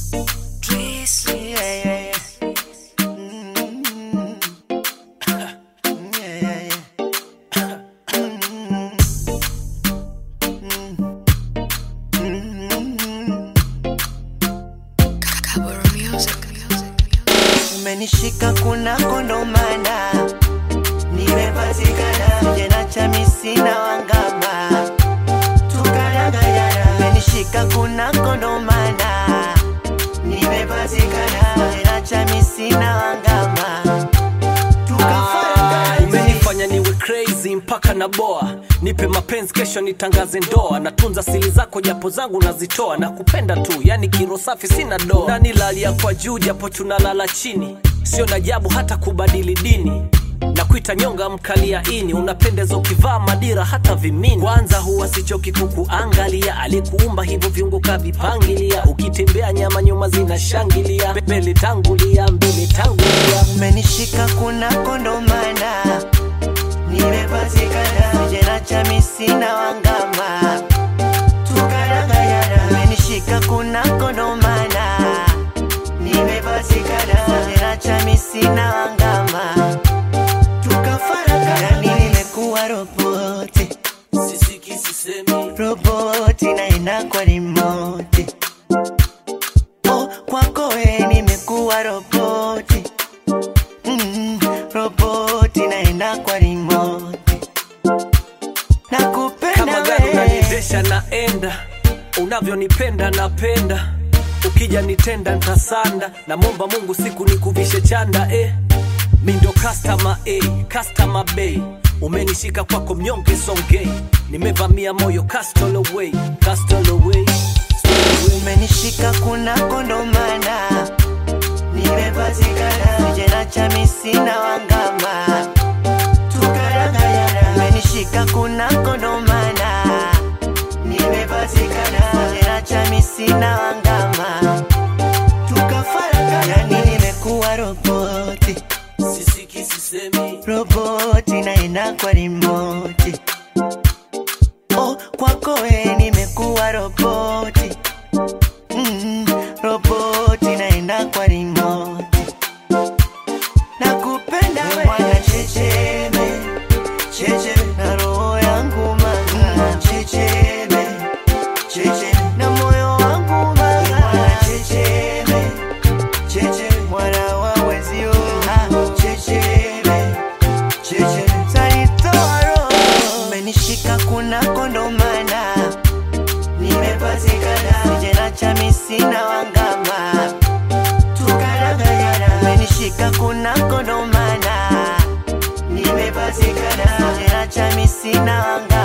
Please. Yeah, yeah, yeah. Mm. Yeah, yeah, yeah. Kaboro music. Umenishika kunako ndo maana nimepatikana jena cha misina wangama tukanagayana umenishika kunako ndo maana nimepatikana jena cha misina wangama tukafaragana umenifanya niwe crazy mpaka na boa nipe mapenzi kesho nitangaze ndoa natunza sili zako japo zangu nazitoa na kupenda tu yani kiro safi sina doa nanilalia kwa juu japo tunalala chini sio na jabu hata kubadili dini na kuita nyonga mkalia ini unapendeza ukivaa madira hata vimini kwanza huwa sichoki kukuangalia alikuumba hivyo viungo kavipangilia ukitembea nyama nyuma zinashangilia mbele tangulia mbele tangulia umenishika kunako ndo maana nimepatikana jena cha misina wangama tukanagayana umenishika kunako ndo maana nimepatikana jena cha misina wangama tukafaragana nimekuwa roboti sisiki sisemi roboti naenda kwa rimoti oh, kwako we nimekuwa roboti mm, roboti naenda kwa rimoti nakupenda kama gari we unaniendesha naenda unavyonipenda napenda ukija nitenda ntasanda namwomba mungu siku nikuvishe chanda eh. mi ndo customer eh, customer bay umenishika kwako mnyonge songei nimevamia moyo castle away castle away umenishika kunako ndo maana nimepatikana jena cha misina wangama tukarangayana umenishika kunako ndo maana nimepatikana jena cha misina wangama tukafaragana nimekuwa roboti sisiki sisemi roboti naenda kwa rimoti oh, kwako we nimekuwa roboti mm, roboti naenda kwa rimoti nakupenda we mwana checheme checheme na roho yangu mama checheme checheme na moyo wangu mama mwana checheme checheme mwana wa wezio ah, checheme checheme tanitoa roho umenishika kunako ndo maana nimepatikana jena cha misina wangama tukarangayana umenishika kunako ndo maana nimepatikana jena cha misina wangama